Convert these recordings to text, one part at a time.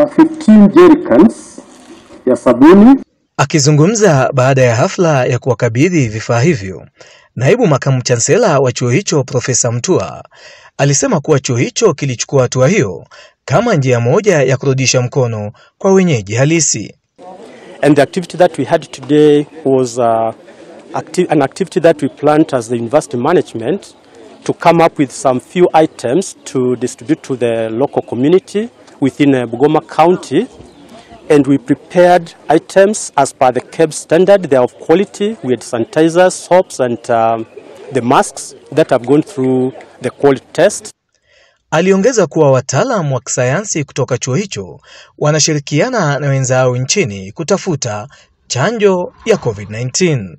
15 jerrycans ya sabuni. Akizungumza baada ya hafla ya kuwakabidhi vifaa hivyo, naibu makamu chansela wa chuo hicho Profesa Mtua alisema kuwa chuo hicho kilichukua hatua hiyo kama njia moja ya kurudisha mkono kwa wenyeji halisi. And the activity that we had today was uh, acti an activity that we planned as the university management to come up with some few items to distribute to the local community within uh, Bugoma County. And we prepared items as per the KEB standard. They are of quality. We had sanitizers, soaps, and um, the masks that have gone through the quality test. Aliongeza kuwa wataalam wa kisayansi kutoka chuo hicho wanashirikiana na wenzao nchini kutafuta chanjo ya COVID-19.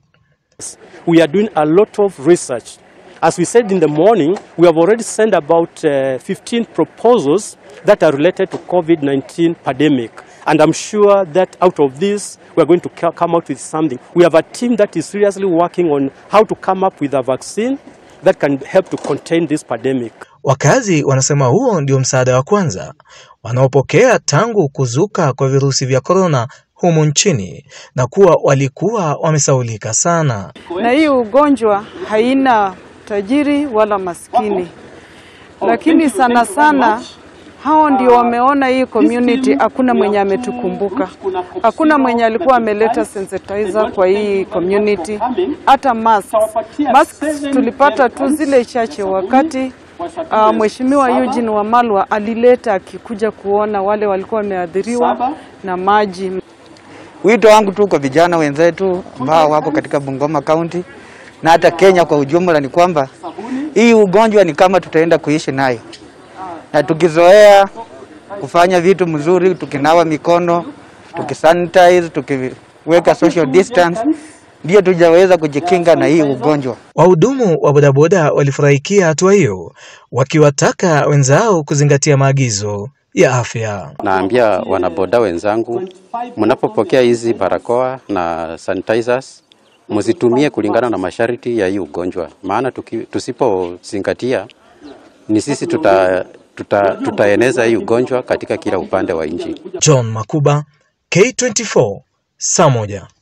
We are doing a lot of research. As we said in the morning, we have already sent about uh, 15 proposals that are related to COVID-19 pandemic. And I'm sure that out of this, we are going to ca- come out with something. We have a team that is seriously working on how to come up with a vaccine that can help to contain this pandemic. Wakazi wanasema huo ndio msaada wa kwanza wanaopokea tangu kuzuka kwa virusi vya korona humu nchini na kuwa walikuwa wamesaulika sana. na hii ugonjwa haina tajiri wala maskini, lakini sana sana hao ndio wameona hii community. Hakuna mwenye ametukumbuka, hakuna mwenye alikuwa ameleta sensitizer kwa hii community, hata masks. Masks tulipata tu zile chache wakati uh, Mheshimiwa Eugene Wamalwa alileta akikuja kuona wale walikuwa wameathiriwa na maji. Wito wangu tu kwa vijana wenzetu ambao wako katika Bungoma County na hata Kenya kwa ujumla ni kwamba hii ugonjwa ni kama tutaenda kuishi nayo, na tukizoea kufanya vitu mzuri, tukinawa mikono, tukisanitize, tukiweka social distance, ndio tujaweza kujikinga na hii ugonjwa. Wahudumu wa bodaboda walifurahikia hatua hiyo, wakiwataka wenzao kuzingatia maagizo ya afya. Naambia wanaboda wenzangu, mnapopokea hizi barakoa na sanitizers mzitumie kulingana na masharti ya hii ugonjwa, maana tuki- tusipozingatia ni sisi tuta, tuta, tutaeneza hii ugonjwa katika kila upande wa nchi. John Makuba, K24, saa moja.